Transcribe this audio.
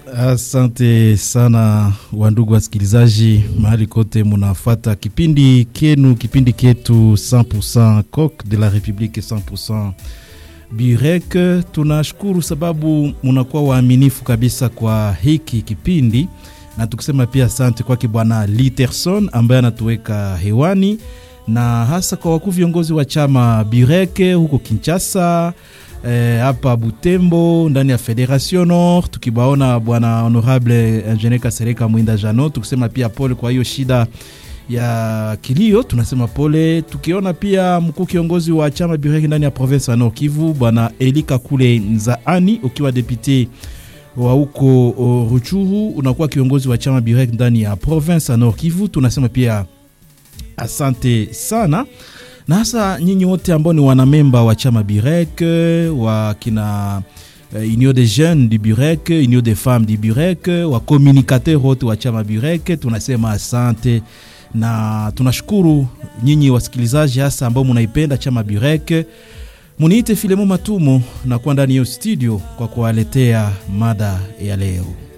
Asante sana wandugu wasikilizaji, mahali kote munafata kipindi kenu, kipindi ketu 100% Coq de la Republique 100% Burek. Tunashukuru sababu munakuwa waaminifu kabisa kwa hiki kipindi, na tukisema pia asante kwake Bwana Literson ambaye anatuweka hewani, na hasa kwa wakuu viongozi wa chama Burek huko Kinshasa hapa e, Butembo ndani ya Federation Nord, tukibaona bwana honorable Ingenieur Kasereka Mwinda Jano, tukisema pia pole kwa hiyo shida ya kilio, tunasema pole. Tukiona pia mkuu kiongozi wa chama Bureki ndani ya province ya Nord Kivu bwana Elika Kule Nzaani, ukiwa depute wa huko Ruchuru, unakuwa kiongozi wa chama Bureki ndani ya province ya Nord Kivu, tunasema pia asante sana na hasa nyinyi wote ambao ni wanamemba wa chama Burek wa kina uh, Union des jeunes du Burek, Union des femmes du Burek, wa communicateur wote wa chama Burek, tunasema asante na tunashukuru nyinyi wasikilizaji hasa ambao munaipenda chama Burek. Muniite Filemo Matumo na kuwa ndani ya studio kwa kuwaletea mada ya leo.